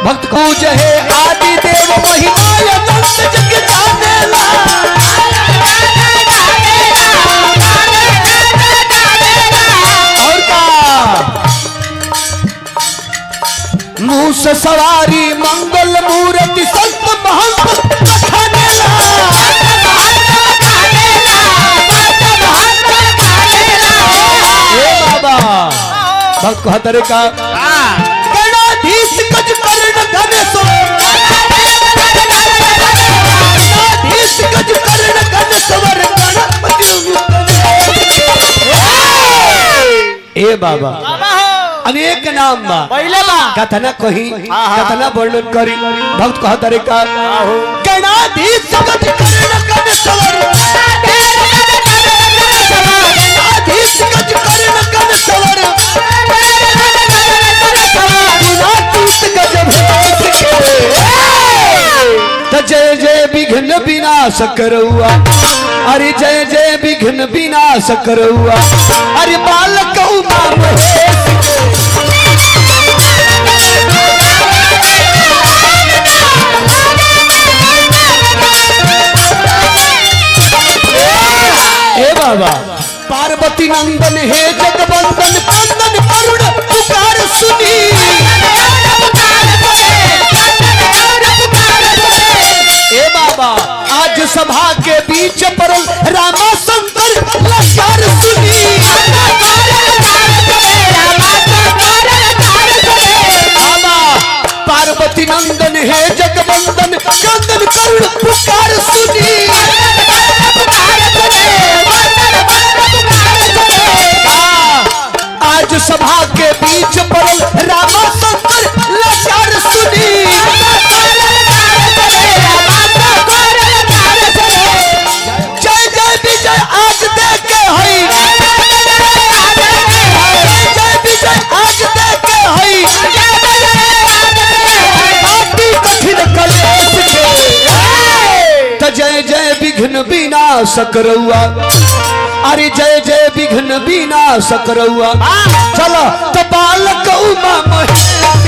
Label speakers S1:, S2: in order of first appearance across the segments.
S1: भक्त पूज है आदि देव महिमा अनंत जग जानेला और का मुंह से सवारी मंगल मूर्ति संत महंत बखानेला ए बाबा भक्त कहतरे का गणाधीश गज कर्ण गणेश गणाधीश गज कर्ण गणेश वर गणपति ए बाबा अनेक नाम बा
S2: पहले बा
S1: कथना कही
S2: हाँ, हाँ।
S1: कथना वर्णन करी भक्त कहतरे का गणाधीश गज कर्ण गणेश वर गणाधीश गज कर्ण गणेश वर गुणातीत गज भेष के त जय जय विघ्न विनाश करौआ अरे जय जय विघ्न विनाश करौआ अरे बालक उमा महेश ए बाबा पार्वती नंदन हे जगवंदन कंदन करुण पुकार सुनी ए बाबा आज सभा के बीच परल रामा शंकर लचार सुनी बाबा पार्वती नंदन हे जगवंदन कंदन करुण पुकार सुनी आज सभा के बीच परल रामा शंकर लाचार सुनी जय जय विजय आज देखे हई जय विजय आज देखे हई काटी कठिन कलेश के त जय जय विघ्न विनाश करौआ अरे जय जय विघ्न विनाश करौआ चलो तो बालक उमा महेश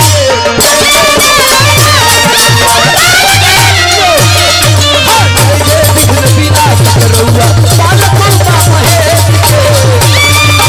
S1: जय जय विघ्न विनाश करौआ बालक उमा महेश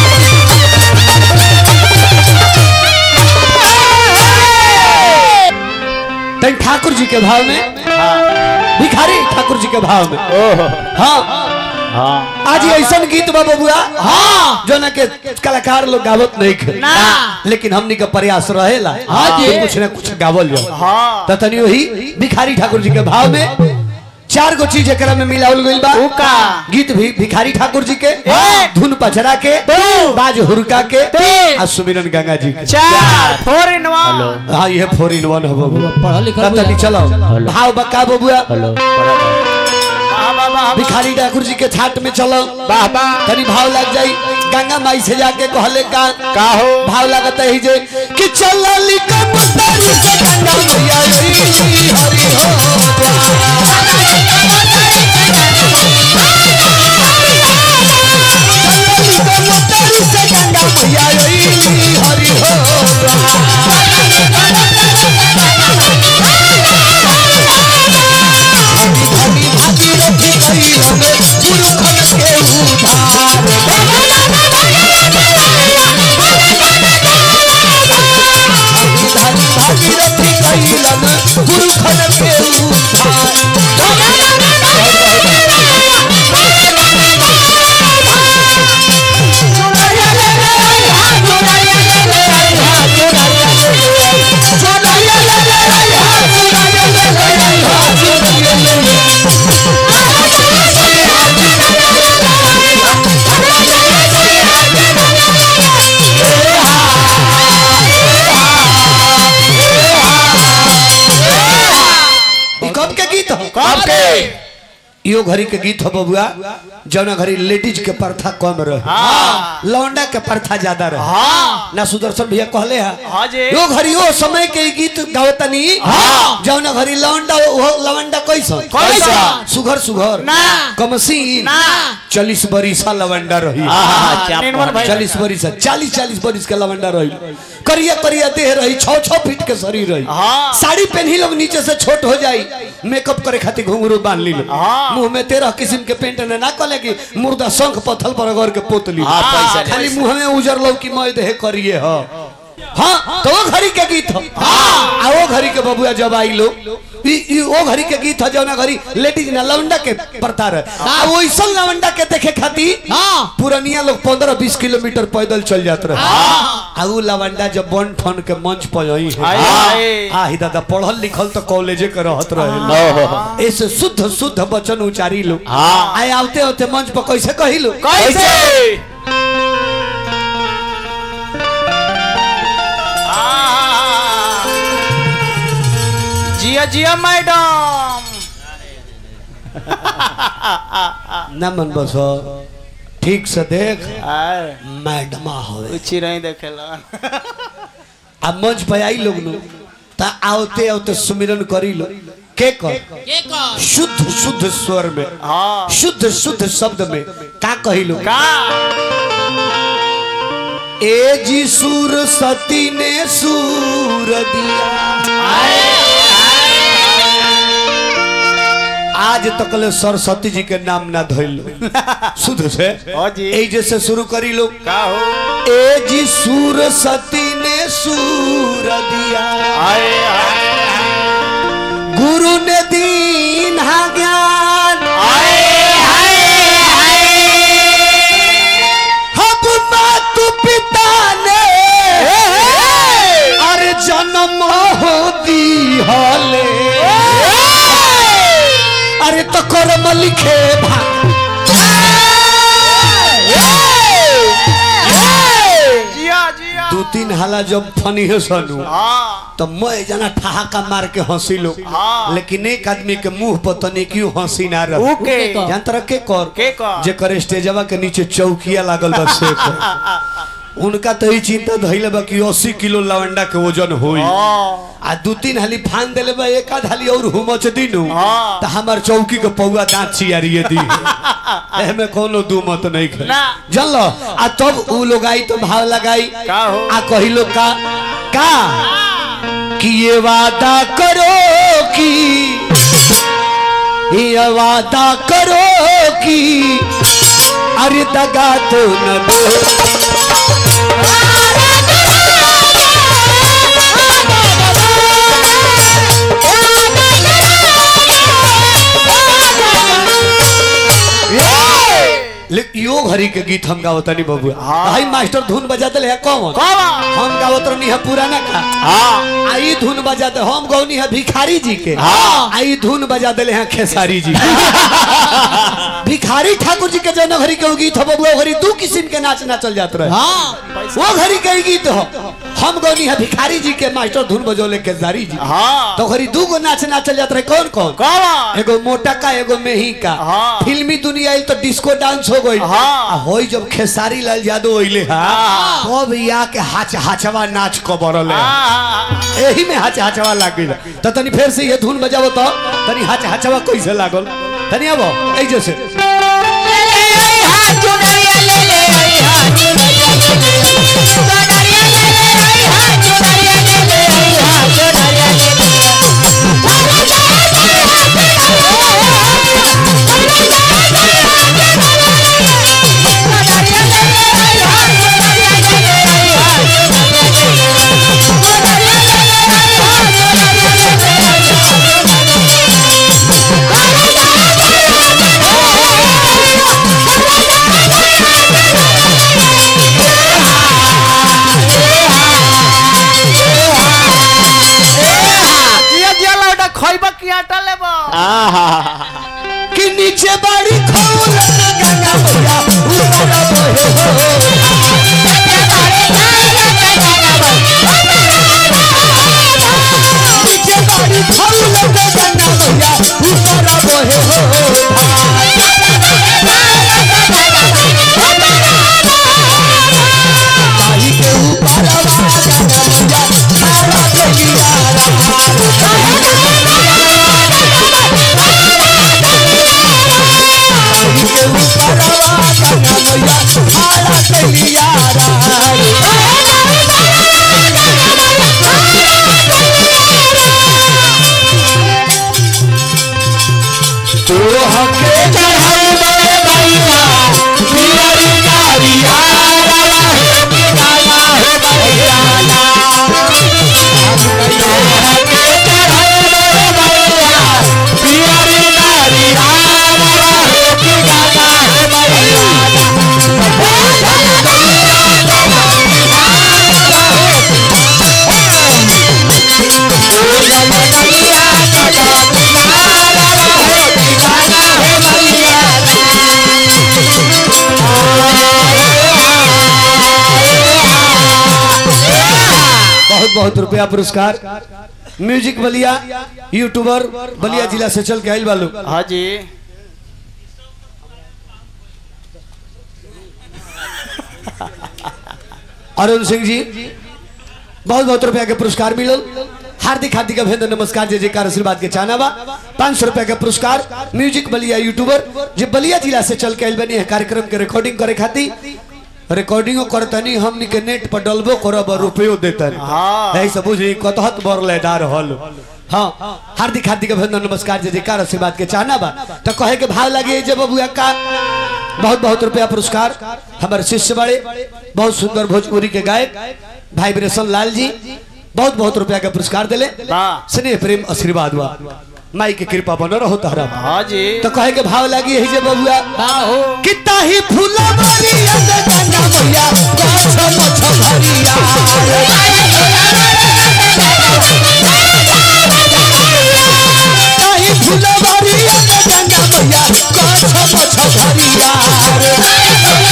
S1: तन ठाकुर जी के भाव में भिखारी ठाकुर जी के भाव में
S2: ओहो
S1: हाँ
S2: हाँ
S1: आज ये ऐसा गीत बा बबुआ हाँ जो ना के कलाकार लोग गावत नहीं खे
S2: ना।
S1: लेकिन हमनी का प्रयास रहेला
S2: हाँ जी।
S1: कि कुछ ना कुछ गावल जाओ
S2: हाँ
S1: त तनी वही भिखारी ठाकुर जी के भाव में चार गो चीज एकरा में मिलावल गइल बा
S2: ऊ का?
S1: गीत भी भिखारी ठाकुर जी के
S2: एक।
S1: धुन पचरा के
S2: दो।
S1: बाज हुरका के
S2: तीन।
S1: आ सुमिरन गंगा जी के
S2: चार फोर इन वन
S1: हाँ ये फोर इन वन हो बबुआ
S3: पढ़ा लिखा
S1: त तनी चलो भाव बका बबुआ
S3: हेलो
S2: वाह वाह वाह
S1: भिखारी ठाकुर जी के छाट में चलो
S2: वाह वाह
S1: तनी भाव लग जाई गंगा माई से जाके कहले का
S2: का हो
S1: भाव लगता है जे कि चलली कबूतरी से गंगा मैया आई हरि हो चलली कबूतरी से गंगा मैया आई हरि हो धनी धनी भागीरथी कइलन गुरुखन के उधार धनी भागीरथी कइलन गुरुखन के उधार ई कब के गीत हो
S2: कब के
S1: इहो घड़ी के गीत हो बबुआ जौना घड़ी लेडीज के प्रथा कम रहे
S2: हाँ
S1: लौंडा के प्रथा ज्यादा रहे
S2: हाँ
S1: ना सुदर्शन भैया कहले है
S2: हाँ जी
S1: यो घड़ी ओ समय के ई गीत गावतनी
S2: हाँ।
S1: जौना घड़ी लौंडा ओ लवंडा कैसा
S2: कैसा?
S1: सुघर सुघर
S2: ना।
S1: कमसीन
S2: ना।
S1: चालीस बरिसा लवंडा रही
S2: निर्मल भाई
S1: चालीस बरिस चालीस चालीस बरिस के लवंडा रही करिया करिया देह रही छः छः फीट के शरीर रही
S2: हाँ।
S1: साड़ी पहनी लोग नीचे से छोट हो जाई मेकअप करे खातिर घुंघरू बांध ली लोग
S2: हाँ।
S1: मुंह में तेरह किस्म के पेंट ने ना कले कि मुर्दा शंख पत्थल पर अगर के पोत ली
S2: हाँ, पैसा ले।
S1: खाली मुंह में उजर लो कि मैं देह करिए ह हाँ तो वो घड़ी के गीत हो आ वो घड़ी के बबुआ जब आई लो ई ई वो घड़ी के गीत है जौना घड़ी लेडीज ना लवंडा के प्रतार है आ वो ऐसा लवंडा के देखे खातिर
S3: हाँ
S1: पुरनिया लोग पंद्रह बीस किलोमीटर पैदल चल जात रहे आ उ लवंडा जब बन ठन के मंच पर आई है
S2: हाय, हाय।
S1: आ ही दादा पढ़ल लिखल तो कॉलेजे के रहत रहे ऐसे शुद्ध शुद्ध वचन उचारी लो आए आवते होते मंच पर कैसे कही लो
S2: कैसे आ, जिया जिया मैडम
S1: ना मन बस ठीक से देख
S2: आय,
S1: मैडमा होवे
S2: उची नहीं देखेला
S1: आ मंच पे आई लोग नु ता आवते आवते सुमिरन करी लो के कर
S3: के कर
S1: शुद्ध शुद्ध स्वर में
S2: हाँ
S1: शुद्ध शुद्ध शब्द में का कही लो
S2: का
S1: ए जी सूर सती ने सूर दिया आज तक ले सरस्वती जी के नाम ना धइल शुद्ध से
S2: हाँ जी।
S1: ए जैसे शुरू करी लो
S2: का हो
S1: ए जी सूर सती ने सूर दिया
S2: आए आए
S1: गुरु ने दीन हा ज्ञान
S2: आए
S1: हब मातु पिता ने अरे जन्म हो दी हले अरे तो कर्म लिखे भा
S2: जिया जिया
S1: दू तीन हाला जब फनी है सनू
S2: हाँ
S1: तो मैं जना ठहाका मार के हंसी लो
S2: हाँ।
S1: लेकिन एक आदमी के मुंह पर तने क्यों हंसी ना रह
S2: ओके
S1: जान तरह के कर
S2: के कर?
S1: जे करे स्टेजवा के नीचे चौकिया लागल बा से कर। उनका तो ही चिंता धइले बा कि 80 किलो लवंडा के वजन होई
S2: हाँ
S1: आ दू तीन हाली फान देले बा एक आध हाली और हुमच दिनु
S2: हाँ।
S1: त हमार चौकी के पौवा दांत चियारिए दी एमे कोनो दू मत नहीं खे
S2: ना।
S1: जल आ तब उ लोग आई तो भाव लगाई
S2: का हो
S1: आ कही लोग का का कि ये वादा करो कि ये वादा करो कि अरे दगा तो न दो लेकिन यो घड़ी के गीत हम गावत नहीं बबुआ
S2: हाँ।
S1: भाई मास्टर धुन बजा दिले है कौन
S2: कौन?
S1: हम गावत रहनी है पुराना का
S2: हाँ
S1: आई धुन बजा दे हम गौनी है भिखारी जी के
S2: हाँ।
S1: आई धुन बजा दिले हैं खेसारी जी भिखारी ठाकुर जी के जौन घड़ी के उ गीत हो बबुआ घड़ी दू किस्म के नाच नाचल जात रहे
S3: हाँ
S1: वो घड़ी के गीत हो हम गौनी है भिखारी जी के मास्टर धुन बजौले खेसारी जी
S2: हाँ
S1: तो घड़ी दू गो नाच नाचल जात रहे कौन कौन
S2: कौन
S1: एगो मोटा का एगो मेही का
S2: हाँ।
S1: फिल्मी दुनिया आई तो डिस्को डांस हो गई
S2: हाँ।
S1: आ होई जब खेसारी लाल यादव अइले हा
S2: हाँ।
S1: तब या के हाच हाचवा नाच को बरले
S2: हाँ
S1: एही में हाच हाचवा लाग गइल त तनी फेर से ये धुन बजाबो तो तनी हाच हाचवा कैसे लागल तनी आबो ए जैसे
S2: जिया जिया लौटा खइबा की आटा लेबा
S1: कि नीचे बाड़ी खोल गंगा मैया ऊपर बहे हो नीचे बाड़ी खोल गंगा मैया ऊपर बहे हो ताई के ऊपर गंगा मैया मारा देलिया बहुत रुपया पुरस्कार म्यूजिक बलिया यूट्यूबर बलिया जिला से चल के आयल बालू
S2: हाँ जी
S1: अरुण सिंह जी बहुत बहुत रुपया के पुरस्कार मिलल हार्दिक हार्दिक अभिनंदन नमस्कार जय जयकार आशीर्वाद के चाहना बा पाँच सौ रुपया के पुरस्कार म्यूजिक बलिया यूट्यूबर जो बलिया जिला से चल के आयल बनी है कार्यक्रम के रिकॉर्डिंग करे खातिर रिकॉर्डिंगो करतनी हमनी के नेट पर डलबो करब और रुपयो देतन
S2: हाँ।
S1: यही सब बुझी कतहत बर लेदार हल हाँ हार्दिक हार्दिक अभिनंदन नमस्कार जय जयकार आशीर्वाद के चाहना बा तो कहे के भाव लगे जब बबुआ का बहुत बहुत रुपया पुरस्कार हमारे शिष्य बड़े बहुत सुंदर भोजपुरी के गायक भाई बिरेशन लाल जी बहुत बहुत रुपया का पुरस्कार दिले
S2: वाह।
S1: स्नेह प्रेम आशीर्वाद हुआ माई के कृपा बन रहो तहरा
S2: हाँ जी
S1: तो कहे के भाव लगी यही जे बबुआ
S2: बाहो
S1: कितना ही फूला भरिया से गंगा मैया गाछ मछ भरिया कितना ही फूला भरिया से गंगा मैया गाछ मछ भरिया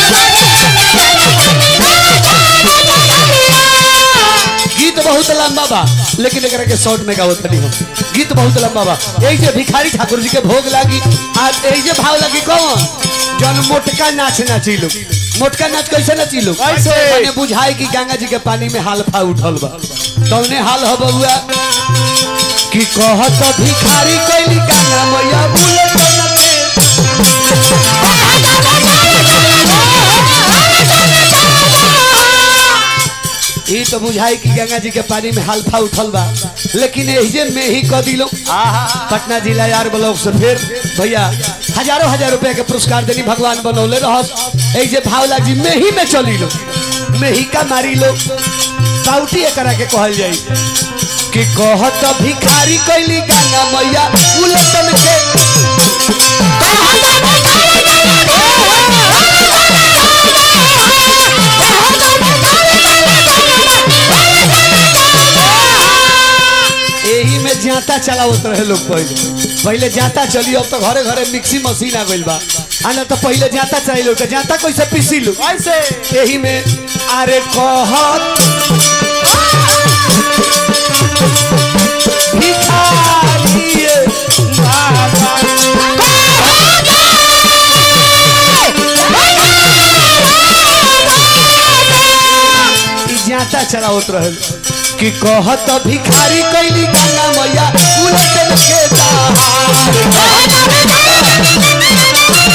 S1: गीत बहुत लंबा बा लेकिन एकरा के शॉर्ट में गावत नहीं हम गीत बहुत लंबा बा यही जे भिखारी ठाकुर जी के भोग लागी आज यही जे भाव लगी कौन जन मोटका नाच नाची लो मोटका नाच कैसे नाची लो
S2: कैसे?
S1: माने बुझाई कि गंगा जी के पानी में हालफा उठल बा तौने हाल हो बबुआ कि कहत भिखारी कैली गंगा मैया उलट नचे ई तो बुझाई कि गंगा जी के पानी में हालफा उठल बा लेकिन एहिजे में ही क दिलो
S2: आहा
S1: पटना जिला यार ब्लॉक से फिर भैया हजारों हजार रुपया के पुरस्कार देनी भगवान बनौले रहस ऐसे भाव लागी में ही में चली लो में ही का मारी लो पाउटी एकरा के कहल जाई कि कहत भिखारी कैली गंगा मैया उलटन के एही में जाता चलावत रहे लोग पहले पहले जाता चली अब तो घरे घरे मिक्सी मशीन आ गइल बा आ ना तो पहले जाता चली लो तो जाता कैसे पीसी लो
S2: कैसे
S1: एही में अरे कहत भिखारी बाबा ई जाता चलावत रहल कि कहत भिखारी कैली गंगा मैया उलटन के दहार